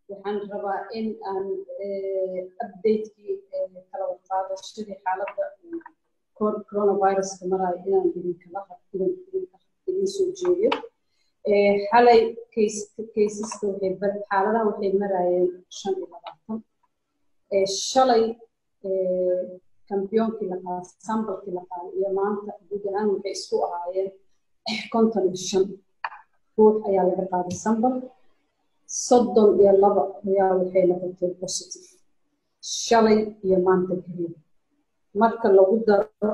waxaan rabaa in aan updatekii kala qaadashadii xaaladda coronaviruska maraayo inaan idinkala idin soo jeediyo xalay kaysaska waxay xaaladaha waxay maraayeen shan iyo labaatan shalay kambiyoonkii la qaaday sambalkii la qaaday iyo maanta guud ahaan waxay isku ahaayeen konton iyo shan ruux ayaa laga qaaday sambal soddon iyo laba ayaa waxay noqotay positive shalay iyo maanta keliya marka lagu daro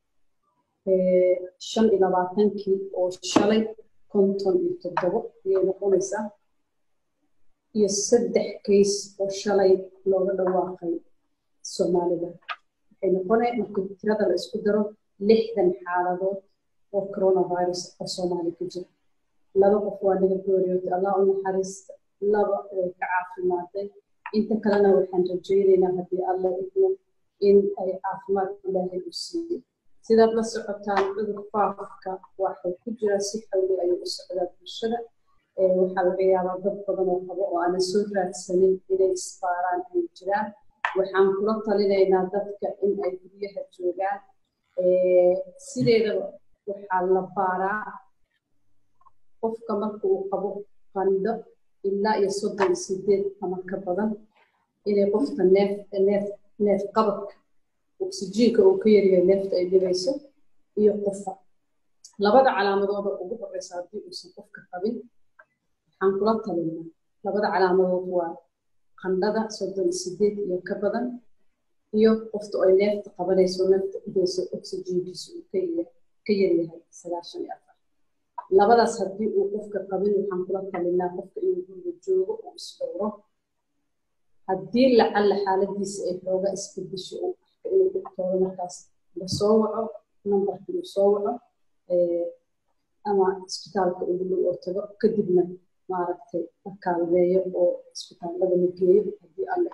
shan iyo labaatankii oo shalay konton iyo toddobo ayay noqonaysaa iyo saddex kays oo shalay looga dhawaaqay soomaalida waxay noqonay marka tirada la isku daro lixdan xaaladood oo coronavirus oo soomaali ku jira laba qof waa naga gooriyootay allah u naxariista laba way ka caafimaadeen inta kalena waxaan rajaynaynaa haddii alla idmo in ay caafimaad ilaahay u siiyo sidaad la socotaan cudur faafka waxay ku jiraa si xawli ayuu u socdaa bulshada waxaa laga yaabaa dad badan oo qabo oo aanan soo raadsanin inay isbaaraan ay jiraan waxaan kula talinaynaa dadka in ay guryaha joogaan sideedaba waxaa la baaraa qofka marka uu qabo qandho ilaa iyo soddon iyo sideed ama ka badan inay qofka neef neef neef qabadka oksijiinka uu ka yaryahay neefta ay dhibayso iyo qofa labada calaamadooda ugu horeysa haddii uusan qofka qabin waxaan kula talinaa labada calaamadood waa qandhada soddon iyo sideed iyo ka badan iyo qofta ay neefta qabanayso neefta dhibayso oksijiinkiisa uu ka yaryahay sagaashan iyo afar labadaas haddii uu qofka qabin waxaan kula talinaa qofka inuu guriga joogo uu isdhowro haddii lacalla xaaladiisa ay xooga isbedesho uu arka inuu dhigtoodo markaas la soo waco nambarka uu soo waco ama isbitaalka ugu dhow oo tago kadibna maaragtay la kaalmeeyo oo isbitaallada la geeyo haddii alle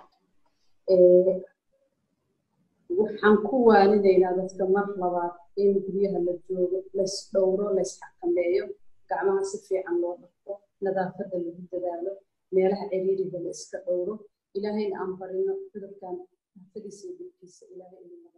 waxaan ku waaninaynaa dadka mar labaad in guryaha la joogo lays dhowro lays xakameeyo gacmaha si fiican loo dhaqo nadaafadda lagu dadaalo meelaha ciriiriga la iska dhowro ilaahayna aan barino cudurkan nafadiisa iyo dhibkiisa ilaahay inuu